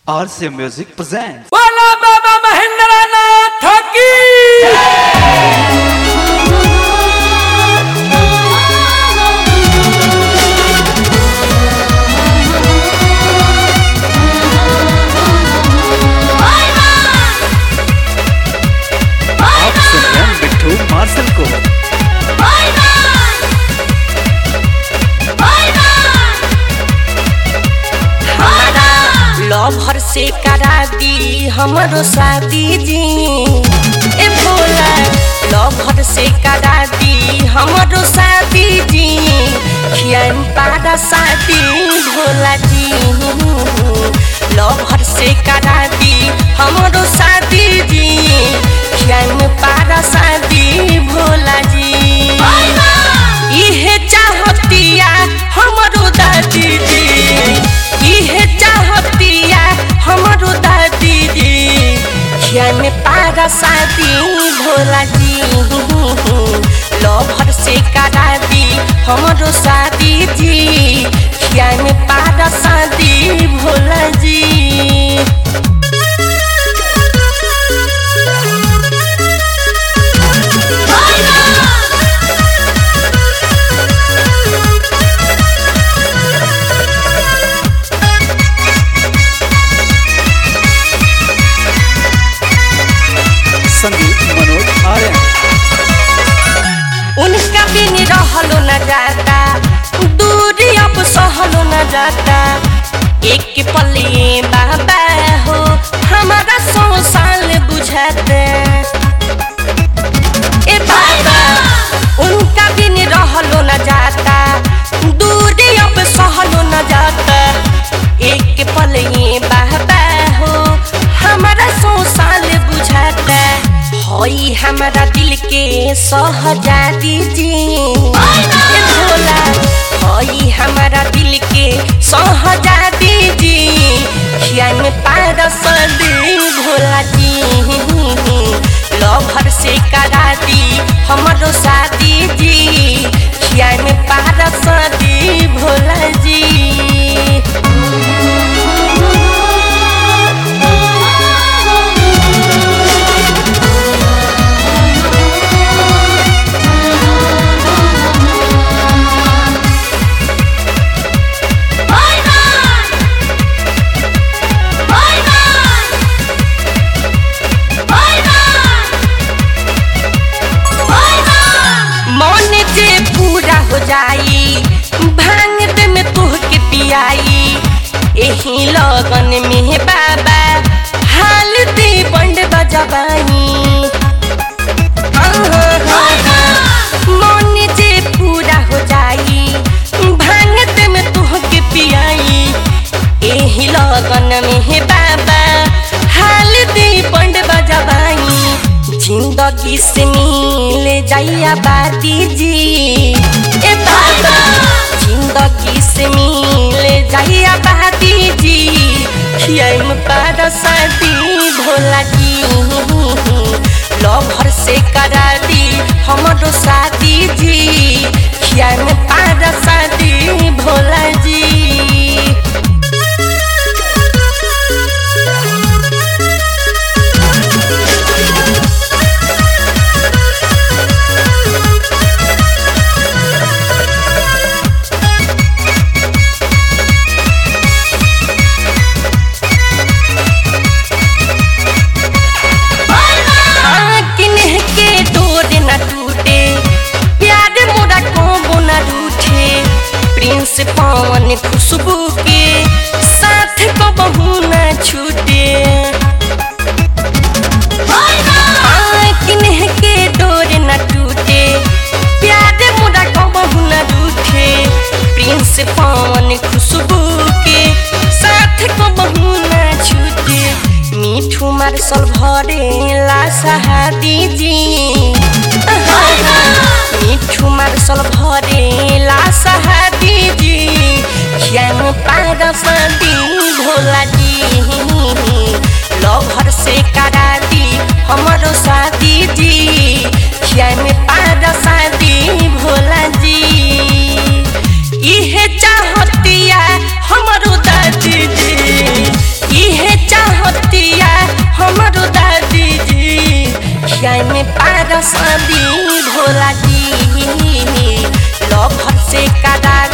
RCA Music presents. बोला बाबा महेंद्र नाथ की आप सुन रहे हैं बिट्टू मार्शल को लवर से करा दी हमरो शादी जी ए भोला लवर से करा दी हमरो शादी जी खियान पारा शादी भोला जी लवर से करा दी हमरो शादी जी खियान पारा शादी भोला जी इहे चाहतिया हमरो दादी जी इहे चाहतिया हमरो दादी जी खियान पारा शादी भोला जी लभर से करा दी हमरो शादी जी खियान पारा शादी भोला जी संगीत मनोज आर्यन उनका बिन रहलो न जाता दूरी अब सहलो न जाता एक पले बाबा हो हमारा सौ साल बुझाते ए बाबा उनका बिन रहलो न जाता दूरी अब सहलो न जाता एक पले बाबा हो हमारा सौ साल बुझाता होई हमारा दिल के सहजादी जी ए भोला होई हमारा दिल के सहजादी जी खियान पारस दी भोला जी लभर से करा दी हमरो शादी जी खियान पारस दी भोला जी मन जे पूरा हो जाई भांग दे में तोह के पियाई एही लगन में बाबा हाल दे बंड बजबाई मन जे पूरा हो जाई भांग दे में तोह के पियाई एही लगन में बाबा हाल दे बंड बजबाई जिंदगी से मिल जाइया बाती जी ए बाबा जिंदगी से मिल जाइया बाती जी खियाम पार शादी भोला जी लभर से करा दी हमरो शादी जी खियाम पार शादी भोला जी हाँ, किन्ह के डोर न टूटे प्यार मोरा को न रूठे प्रिंस पवन खुशबू के साथ को बहू न छूटे हाँ, किन्ह के डोर न टूटे प्यार मोरा को बहू न रूठे प्रिंस पवन खुशबू के साथ को बहू न छूटे मिठू मार्शल भरे ला सहादी जी मिठू मार्शल भरे ला सहादी जी खियान पार शादी भोला जी लभर से करा दी हमरो शादी जी खियान पार शादी भोला जी इहे चाहतिया हमरो दादी जी इहे में पारस दी भोला जी लभर से करा